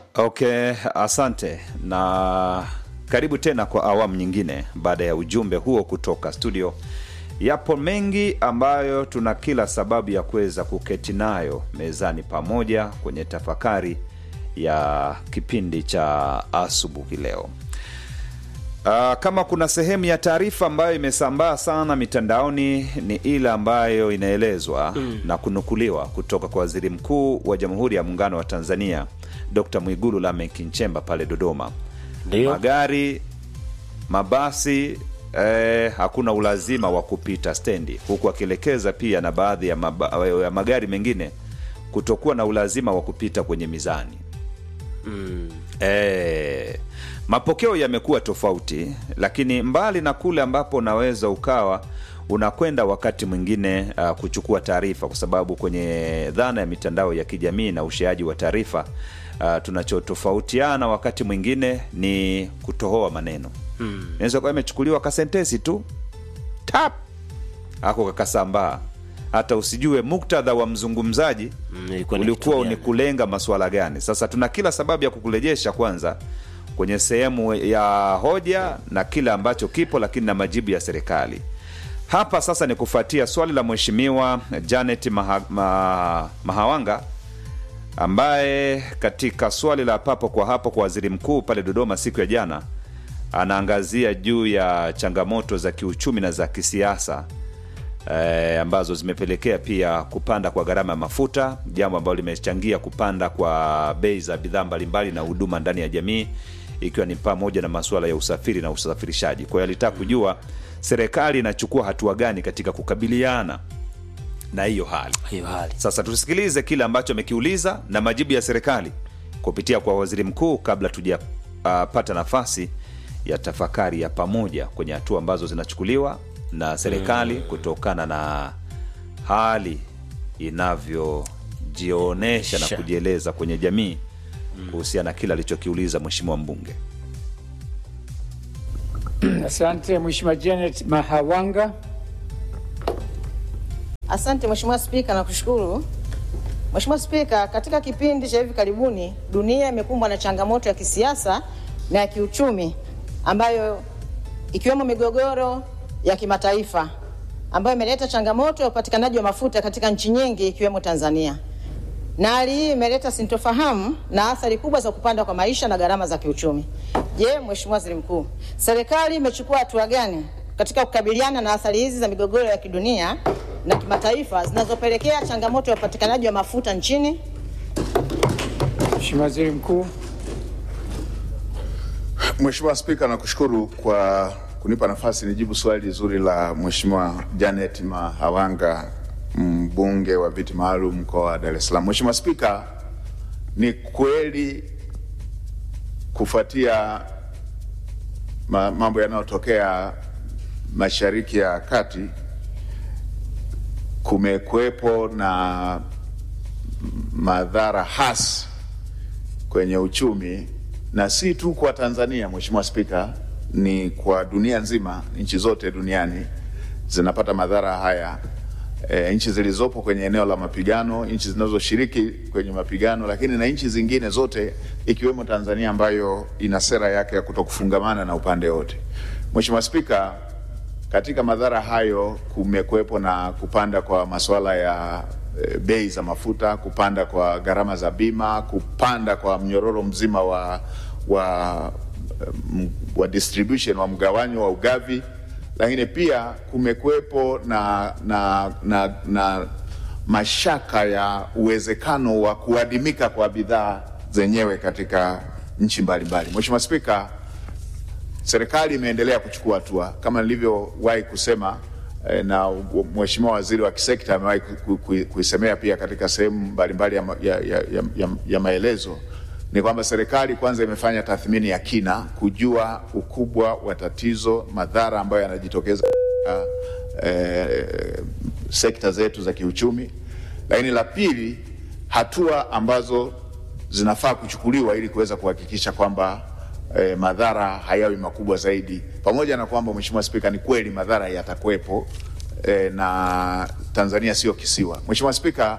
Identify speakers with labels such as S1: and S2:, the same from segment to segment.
S1: Okay, asante na karibu tena kwa awamu nyingine. Baada ya ujumbe huo kutoka studio, yapo mengi ambayo tuna kila sababu ya kuweza kuketi nayo mezani pamoja kwenye tafakari ya kipindi cha asubuhi leo. Uh, kama kuna sehemu ya taarifa ambayo imesambaa sana mitandaoni ni ile ambayo inaelezwa mm. na kunukuliwa kutoka kwa waziri mkuu wa Jamhuri ya Muungano wa Tanzania Dr. Mwigulu Lameck Nchemba pale Dodoma.
S2: Ndio.
S1: Magari, mabasi eh, hakuna ulazima wa kupita stendi, huku akielekeza pia na baadhi ya, maba, ya magari mengine kutokuwa na ulazima wa kupita kwenye mizani
S2: Mm.
S1: E, mapokeo yamekuwa tofauti, lakini mbali na kule ambapo unaweza ukawa unakwenda wakati mwingine uh, kuchukua taarifa, kwa sababu kwenye dhana ya mitandao ya kijamii na usheaji wa taarifa uh, tunachotofautiana wakati mwingine ni kutohoa maneno
S2: Mm.
S1: naweza kuwa imechukuliwa kasentesi tu tap ako kakasambaa, hata usijue muktadha wa mzungumzaji
S2: Mm, ilikuwa ni
S1: ulikuwa
S2: kitu
S1: ni
S2: gani?
S1: kulenga masuala gani. Sasa tuna kila sababu ya kukurejesha kwanza kwenye sehemu ya hoja na kile ambacho kipo, lakini na majibu ya serikali hapa. Sasa ni kufuatia swali la Mheshimiwa Janet Maha, ma, Mahawanga ambaye katika swali la papo kwa hapo kwa waziri mkuu pale Dodoma siku ya jana anaangazia juu ya changamoto za kiuchumi na za kisiasa eh, ambazo zimepelekea pia kupanda kwa gharama ya mafuta, jambo ambalo limechangia kupanda kwa bei za bidhaa mbalimbali na huduma ndani ya jamii, ikiwa ni pamoja na masuala ya usafiri na usafirishaji. Kwa hiyo alitaka kujua serikali inachukua hatua gani katika kukabiliana na hiyo hali.
S2: Hiyo hali.
S1: Sasa tusikilize kile ambacho amekiuliza na majibu ya serikali kupitia kwa waziri mkuu, kabla tujapata nafasi ya tafakari ya pamoja kwenye hatua ambazo zinachukuliwa na serikali kutokana na hali inavyojionyesha na
S2: Sha.
S1: kujieleza kwenye jamii kuhusiana na kile alichokiuliza mheshimiwa mbunge.
S3: Asante Mheshimiwa Janet Mahawanga.
S4: Asante Mheshimiwa Spika, nakushukuru. Mheshimiwa Spika, katika kipindi cha hivi karibuni dunia imekumbwa na changamoto ya kisiasa na ya kiuchumi ambayo ikiwemo migogoro ya kimataifa ambayo imeleta changamoto ya upatikanaji wa mafuta katika nchi nyingi ikiwemo Tanzania. Na hali hii imeleta sintofahamu na athari kubwa za kupanda kwa maisha na gharama za kiuchumi. Je, Mheshimiwa Waziri Mkuu, serikali imechukua hatua gani katika kukabiliana na athari hizi za migogoro ya kidunia na kimataifa zinazopelekea changamoto ya upatikanaji wa mafuta nchini?
S3: Mheshimiwa Waziri Mkuu.
S5: Mheshimiwa Spika, nakushukuru kwa kunipa nafasi nijibu swali zuri la Mheshimiwa Janet Mahawanga, mbunge wa viti maalum mkoa wa Dar es Salaam. Mheshimiwa Spika, ni kweli kufuatia ma, mambo yanayotokea Mashariki ya Kati kumekuwepo na madhara hasi kwenye uchumi na si tu kwa Tanzania, Mheshimiwa Spika, ni kwa dunia nzima. Nchi zote duniani zinapata madhara haya. E, nchi zilizopo kwenye eneo la mapigano, nchi zinazoshiriki kwenye mapigano, lakini na nchi zingine zote ikiwemo Tanzania ambayo ina sera yake ya kutokufungamana na upande wote. Mheshimiwa Spika, katika madhara hayo kumekuwepo na kupanda kwa masuala ya e, bei za mafuta, kupanda kwa gharama za bima, kupanda kwa mnyororo mzima wa, wa, m, wa distribution wa mgawanyo wa ugavi, lakini pia kumekuwepo na, na, na, na mashaka ya uwezekano wa kuadimika kwa bidhaa zenyewe katika nchi mbalimbali. Mheshimiwa Spika, serikali imeendelea kuchukua hatua kama nilivyowahi kusema eh, na mheshimiwa waziri wa kisekta amewahi ku- ku- kuisemea pia katika sehemu mbalimbali ya, ma- ya, ya, ya, ya, ya maelezo ni kwamba serikali kwanza imefanya tathmini ya kina kujua ukubwa wa tatizo, madhara ambayo yanajitokeza katika eh, sekta zetu za kiuchumi, lakini la pili, hatua ambazo zinafaa kuchukuliwa ili kuweza kuhakikisha kwamba eh, madhara hayawi makubwa zaidi, pamoja na kwamba Mheshimiwa Spika, ni kweli madhara yatakuwepo eh, na Tanzania sio kisiwa. Mheshimiwa Spika,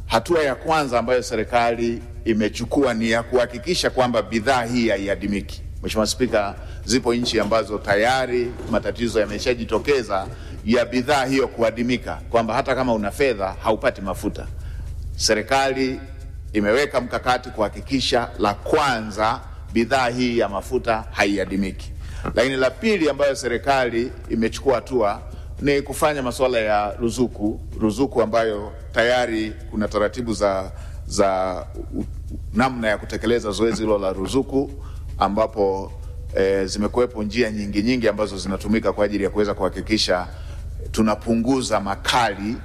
S5: hatua ya kwanza ambayo serikali imechukua ni ya kuhakikisha kwamba bidhaa hii haiadimiki. Mheshimiwa Spika, zipo nchi ambazo tayari matatizo yameshajitokeza ya bidhaa hiyo kuadimika, kwamba hata kama una fedha haupati mafuta. Serikali imeweka mkakati kuhakikisha, la kwanza, bidhaa hii ya mafuta haiadimiki. Lakini la pili ambayo serikali imechukua hatua ni kufanya masuala ya ruzuku, ruzuku ambayo tayari kuna taratibu za, za u- namna ya kutekeleza zoezi hilo la ruzuku ambapo e, zimekuwepo njia nyingi nyingi ambazo zinatumika kwa ajili ya kuweza kuhakikisha tunapunguza makali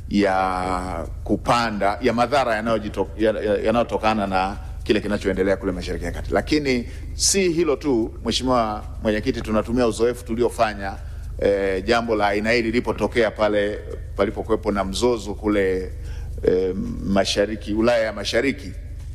S5: ya kupanda ya madhara yanayojito- ya- ya- yanayotokana na kile kinachoendelea kule Mashariki ya Kati. Lakini si hilo tu, Mheshimiwa Mwenyekiti, tunatumia uzoefu tuliofanya e, jambo la aina hii lilipotokea pale palipokuwepo na mzozo kule e, mashariki Ulaya ya Mashariki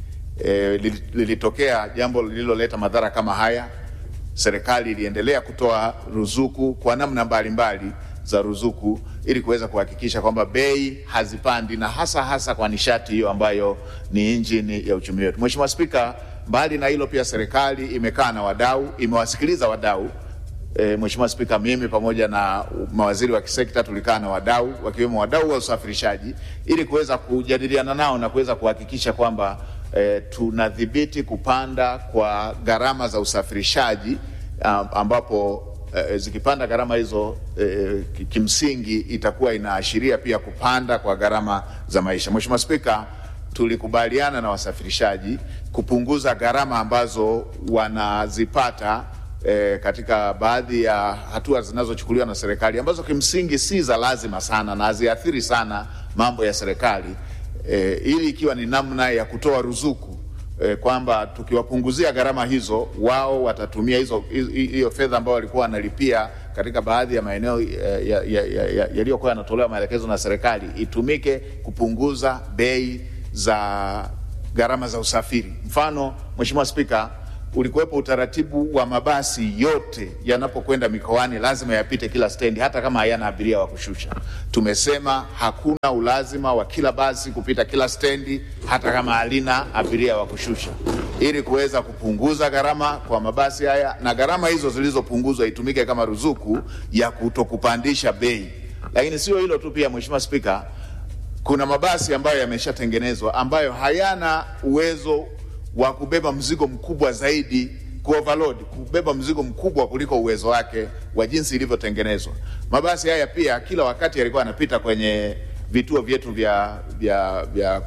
S5: e, lilitokea jambo lililoleta madhara kama haya. Serikali iliendelea kutoa ruzuku kwa namna mbalimbali za ruzuku ili kuweza kuhakikisha kwamba bei hazipandi na hasa hasa kwa nishati hiyo ambayo ni injini ya uchumi wetu. Mheshimiwa Spika, mbali na hilo pia serikali imekaa na wadau, imewasikiliza wadau E, Mheshimiwa Spika, mimi pamoja na mawaziri wa kisekta tulikaa na wadau wakiwemo wadau wa usafirishaji ili kuweza kujadiliana nao na kuweza kuhakikisha kwamba e, tunadhibiti kupanda kwa gharama za usafirishaji am- ambapo e, zikipanda gharama hizo e, ki- kimsingi itakuwa inaashiria pia kupanda kwa gharama za maisha. Mheshimiwa Spika, tulikubaliana na wasafirishaji kupunguza gharama ambazo wanazipata e, katika baadhi ya hatua zinazochukuliwa na serikali ambazo kimsingi si za lazima sana na haziathiri sana mambo ya serikali e, ili ikiwa ni namna ya kutoa ruzuku e, kwamba tukiwapunguzia gharama hizo wao watatumia hizo hi- hiyo fedha ambayo walikuwa wanalipia katika baadhi ya maeneo eh, ya- ya- ya- ya- yaliyokuwa yanatolewa maelekezo na serikali itumike kupunguza bei za gharama za usafiri. Mfano, Mheshimiwa Spika, ulikuwepo utaratibu wa mabasi yote yanapokwenda mikoani lazima yapite kila stendi, hata kama hayana abiria wa kushusha. Tumesema hakuna ulazima wa kila basi kupita kila stendi, hata kama halina abiria wa kushusha, ili kuweza kupunguza gharama kwa mabasi haya, na gharama hizo zilizopunguzwa itumike kama ruzuku ya kutokupandisha bei. Lakini sio hilo tu, pia Mheshimiwa Spika, kuna mabasi ambayo yameshatengenezwa ambayo hayana uwezo wa kubeba mzigo mkubwa zaidi ku overload, kubeba mzigo mkubwa kuliko uwezo wake wa jinsi ilivyotengenezwa. Mabasi haya pia kila wakati yalikuwa yanapita kwenye vituo vyetu vya, vya, vya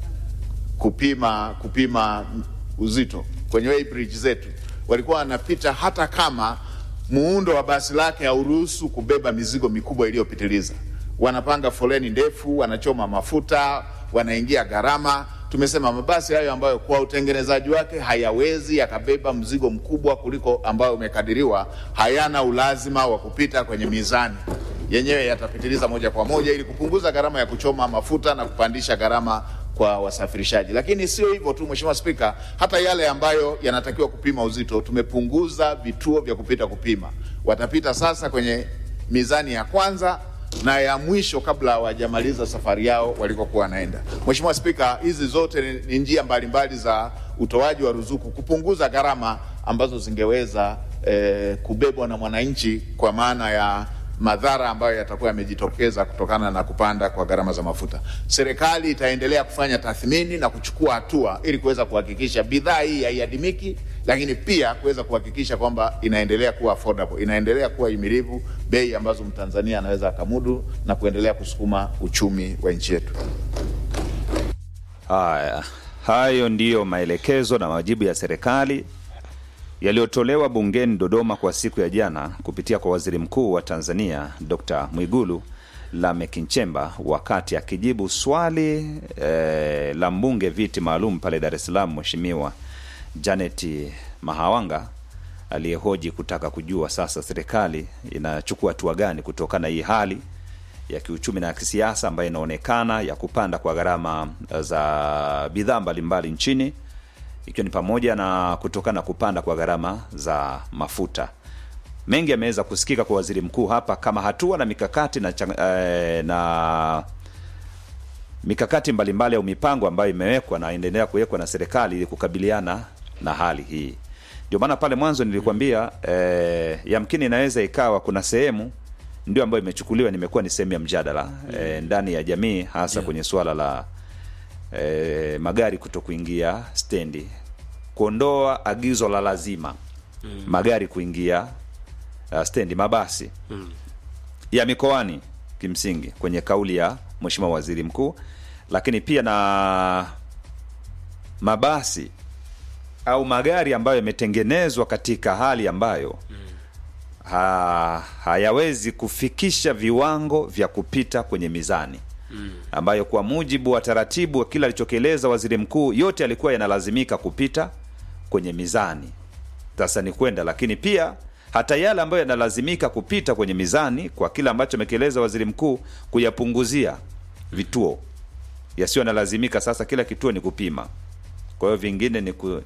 S5: kupima kupima uzito kwenye weighbridge zetu, walikuwa wanapita hata kama muundo wa basi lake hauruhusu kubeba mizigo mikubwa iliyopitiliza. Wanapanga foleni ndefu, wanachoma mafuta, wanaingia gharama. Tumesema mabasi hayo ambayo kwa utengenezaji wake hayawezi yakabeba mzigo mkubwa kuliko ambayo umekadiriwa, hayana ulazima wa kupita kwenye mizani yenyewe yatapitiliza moja kwa moja ili kupunguza gharama ya kuchoma mafuta na kupandisha gharama kwa wasafirishaji. Lakini sio hivyo tu, Mheshimiwa Spika, hata yale ambayo yanatakiwa kupima uzito tumepunguza vituo vya kupita kupima. Watapita sasa kwenye mizani ya kwanza na ya mwisho kabla hawajamaliza safari yao walikokuwa wanaenda. Mheshimiwa Spika, hizi zote ni- ni njia mbalimbali za utoaji wa ruzuku kupunguza gharama ambazo zingeweza eh, kubebwa na mwananchi kwa maana ya madhara ambayo yatakuwa yamejitokeza kutokana na kupanda kwa gharama za mafuta. Serikali itaendelea kufanya tathmini na kuchukua hatua ili kuweza kuhakikisha bidhaa hii haiadimiki, lakini pia kuweza kuhakikisha kwamba inaendelea kuwa affordable, inaendelea kuwa himilivu, bei ambazo Mtanzania anaweza akamudu na kuendelea kusukuma uchumi wa nchi yetu.
S1: Haya, hayo ndiyo maelekezo na majibu ya serikali yaliyotolewa bungeni Dodoma kwa siku ya jana kupitia kwa waziri mkuu wa Tanzania Dr. Mwigulu Lameck Nchemba wakati akijibu swali eh, la mbunge viti maalum pale Dar es Salaam Mheshimiwa Janet Mahawanga aliyehoji kutaka kujua sasa serikali inachukua hatua gani kutokana na hii hali ya kiuchumi na ya kisiasa ambayo inaonekana ya kupanda kwa gharama za bidhaa mbalimbali nchini ikiwa ni pamoja na kutokana na kupanda kwa gharama za mafuta. Mengi yameweza kusikika kwa waziri mkuu hapa kama hatua na mikakati na, chang- eh, na mikakati mbalimbali au mipango ambayo imewekwa na inaendelea kuwekwa na serikali ili kukabiliana na hali hii. Ndio maana pale mwanzo nilikwambia eh, yamkini inaweza ikawa kuna sehemu ndio ambayo imechukuliwa nimekuwa ni sehemu ya mjadala eh, ndani ya jamii hasa kwenye suala la eh, magari kuto kuingia stendi, kuondoa agizo la lazima magari kuingia uh, stendi, mabasi ya mikoani kimsingi kwenye kauli ya Mheshimiwa Waziri Mkuu, lakini pia na mabasi au magari ambayo yametengenezwa katika hali ambayo ha, hayawezi kufikisha viwango vya kupita kwenye mizani ambayo kwa mujibu wa taratibu wa kila alichokieleza waziri mkuu, yote yalikuwa yanalazimika kupita kwenye mizani. Sasa ni kwenda, lakini pia hata yale ambayo yanalazimika kupita kwenye mizani kwa kile ambacho amekieleza waziri mkuu, kuyapunguzia vituo yasiyo yanalazimika. Sasa kila kituo ni kupima, kwa hiyo vingine ni ku...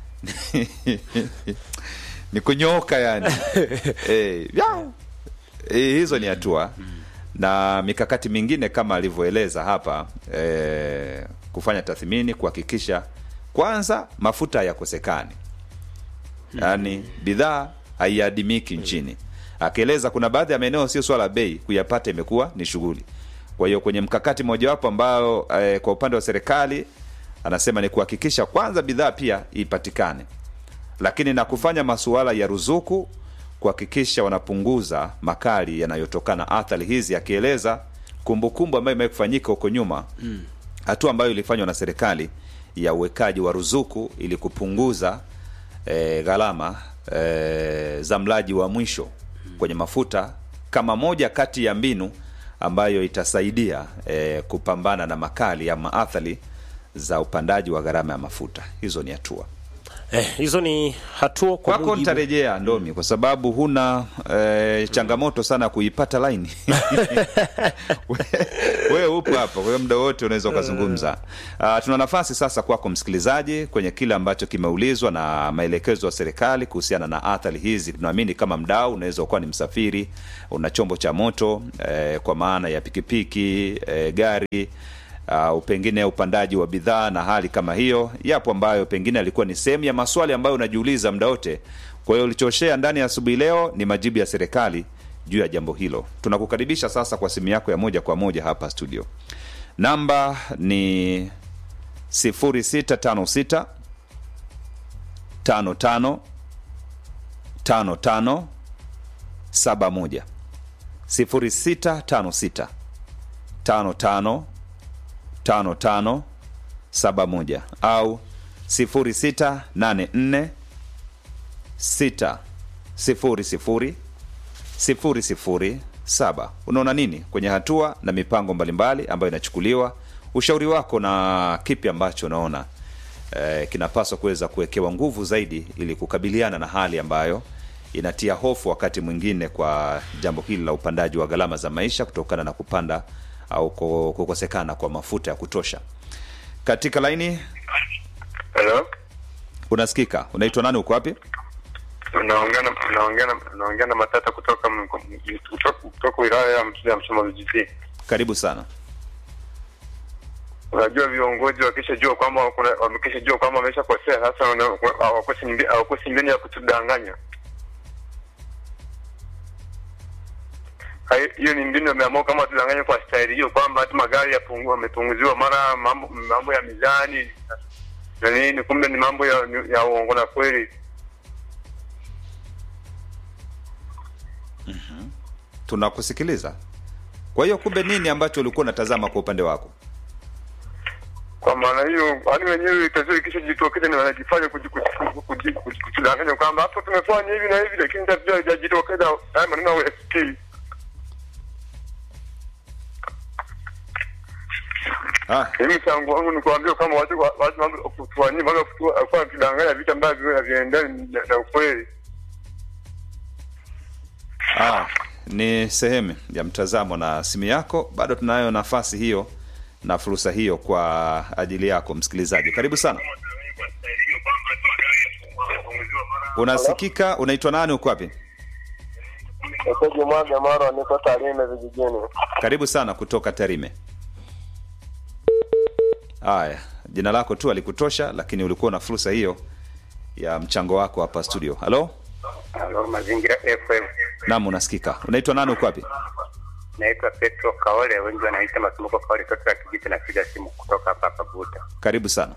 S1: ni kunyooka yani eh, ya. Eh, hizo ni hatua na mikakati mingine kama alivyoeleza hapa eh, kufanya tathmini kuhakikisha kwanza mafuta hayakosekani yaani bidhaa haiadimiki nchini akieleza kuna baadhi ya maeneo sio swala la bei kuyapata imekuwa ni shughuli kwa hiyo kwenye mkakati mojawapo ambao eh, kwa upande wa serikali anasema ni kuhakikisha kwanza bidhaa pia ipatikane lakini na kufanya masuala ya ruzuku kuhakikisha wanapunguza makali yanayotokana athari hizi, akieleza kumbukumbu ambayo imewahi kufanyika huko nyuma, hatua ambayo ilifanywa na serikali ya uwekaji wa ruzuku ili kupunguza e, gharama e, za mlaji wa mwisho kwenye mafuta kama moja kati ya mbinu ambayo itasaidia e, kupambana na makali ama athari za upandaji wa gharama ya mafuta. Hizo ni hatua
S2: Eh, hizo ni hatua kwa
S1: kwako
S2: mujibu-
S1: nitarejea Ndomi kwa sababu huna eh, changamoto sana kuipata laini We- wewe upo hapa, kwa hiyo muda wote unaweza ukazungumza. Uh, tuna nafasi sasa kwako msikilizaji kwenye kile ambacho kimeulizwa na maelekezo ya serikali kuhusiana na athari hizi. Tunaamini kama mdau unaweza ukawa ni msafiri, una chombo cha moto eh, kwa maana ya pikipiki eh, gari au pengine upandaji wa bidhaa na hali kama hiyo, yapo ambayo pengine alikuwa ni sehemu ya maswali ambayo unajiuliza muda wote. Kwa hiyo ulichoshea ndani ya asubuhi leo ni majibu ya serikali juu ya jambo hilo. Tunakukaribisha sasa kwa simu yako ya moja kwa moja hapa studio. Namba ni 0656 55 55 71 0656 55 5571 au 0684 6 00 007. Unaona nini kwenye hatua na mipango mbalimbali ambayo inachukuliwa? Ushauri wako na kipi ambacho unaona eh, kinapaswa kuweza kuwekewa nguvu zaidi ili kukabiliana na hali ambayo inatia hofu wakati mwingine kwa jambo hili la upandaji wa gharama za maisha kutokana na kupanda au ku- kukosekana kwa mafuta ya kutosha. Katika laini
S6: Hello?
S1: unasikika, unaitwa nani? Uko wapi?
S6: Unaongea na unaongea na unaongea na Matata kutoka m- kutoka, kutoka wilaya ya Msoma ya Msoma vijijini.
S1: Karibu sana.
S6: Unajua viongozi wakishajua kwamba kuna wamekishajua kwamba wameshakosea sasa wana- hawakosi mbi- hawakosi mbinu ya kutudanganya. Hai- Hiyo ni mbinu wameamua kama tudanganye kwa staili hiyo kwamba hata magari yapungu- yamepunguziwa mara mambo, mambo ya mizani na nini, kumbe ni mambo ya, ya uongo na kweli.
S1: Tunakusikiliza. Kwa hiyo kumbe nini ambacho ulikuwa unatazama kwa upande wako?
S6: kwa maana hiyo hadi wenyewe tatizo ikishajitokeza ni wanajifanya kuji- kuji- kuji- kuji- kujidanganya kwamba hapo tumefanya hivi na hivi, lakini tatizo halijajitokeza. Haya maneno ya ST
S1: Ah,
S6: mimi mchango wangu ni kuambia kama watu wa- watu mambo kutufanyia mambo kutu- alikuwa akidanganya vitu ambavyo haviendani na- na ukweli.
S1: ah, ni sehemu ya mtazamo na simu yako. Bado tunayo nafasi hiyo na fursa hiyo kwa ajili yako msikilizaji. Karibu sana. Unasikika? Unaitwa nani? Uko wapi?
S6: Meseji mwaga mara niko Tarime vijijini.
S1: Karibu sana kutoka Tarime. haya jina lako tu alikutosha lakini ulikuwa na fursa hiyo ya mchango wako hapa studio halo
S7: Halo, Mazingira FM.
S1: nam unasikika unaitwa nani uko wapi
S7: Naitwa Petro Kaole, wengi wanaita Masumbuko Kaole, toto la Kijiti. Napiga simu kutoka hapa hapa Buta.
S1: karibu sana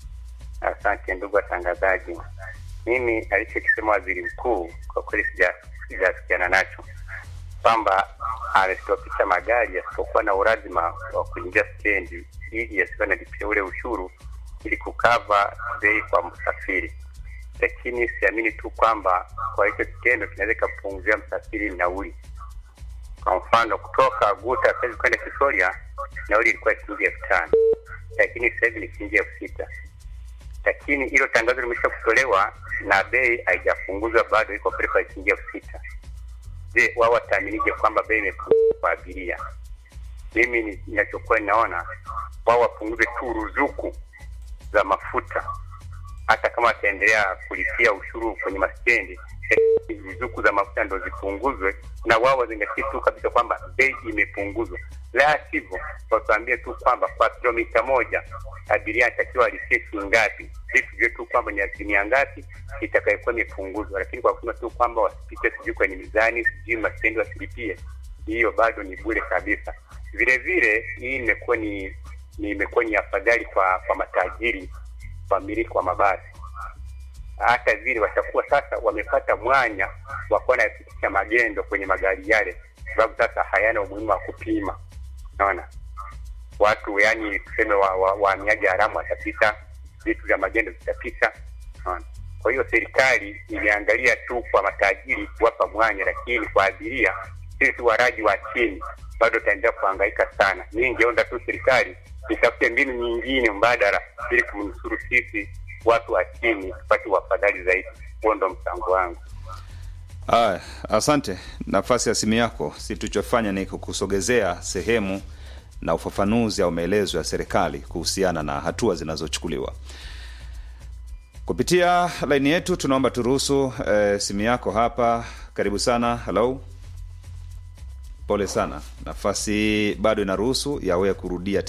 S7: Asante ndugu watangazaji. Mimi alichokisema waziri mkuu kwa kweli sija- sijasikiana nacho, kwamba amestopisha magari yasipokuwa na ulazima wa kuingia stendi ili yasiwe nalipia ule ushuru ili kukava bei kwa msafiri, lakini siamini tu kwamba kwa hicho kitendo kinaweza ikapunguzia msafiri nauli. Kwa mfano kutoka Guta sasa kwenda Kisoria nauli ilikuwa shilingi elfu tano lakini sasa hivi ni shilingi elfu sita lakini hilo tangazo limesha kutolewa na bei haijapunguzwa bado, iko pale kwa shilingi elfu sita. Je, wao wataaminije kwamba bei imepunguzwa kwa abiria? Mimi ni- ninachokuwa ninaona wao wapunguze tu ruzuku za mafuta, hata kama wataendelea kulipia ushuru kwenye mastendi, eh, ruzuku za mafuta ndo zipunguzwe, na wao wazingatie tu kabisa kwamba bei imepunguzwa. La sivyo watuambie tu kwamba kwa kilomita moja abiria anatakiwa alipie shilingi ngapi, ili tujue tu kwamba ni asilimia ngapi itakayokuwa imepunguzwa, lakini kwa kusema tu kwamba wasipite sijui kwenye mizani sijui mastendi wasilipie, hiyo bado ni bure kabisa. Vile vile hii imekuwa ni ni imekuwa ni afadhali kwa kwa matajiri wamiliki wa mabasi hata vile watakuwa sasa wamepata mwanya wa kuwa napitisha magendo kwenye magari yale, sababu sasa hayana umuhimu wa kupima. Naona watu yani tuseme wahamiaji wa, wahamiaji haramu watapita, vitu vya magendo vitapita. Naona kwa hiyo serikali imeangalia tu kwa matajiri kuwapa mwanya, lakini kwa abiria sisi waraji wa chini bado taendelea kuhangaika sana. Mimi ningeomba tu serikali itafute mbinu nyingine mbadala ili kumnusuru sisi watu wa chini tupate wafadhali zaidi. Huo ndo mchango wangu.
S1: Aya, asante. Nafasi ya simu yako, si tulichofanya ni kukusogezea sehemu na ufafanuzi au maelezo ya serikali kuhusiana na hatua zinazochukuliwa kupitia laini yetu. Tunaomba turuhusu eh, simu yako hapa. Karibu sana. Hello, pole sana, nafasi bado inaruhusu ya wewe kurudia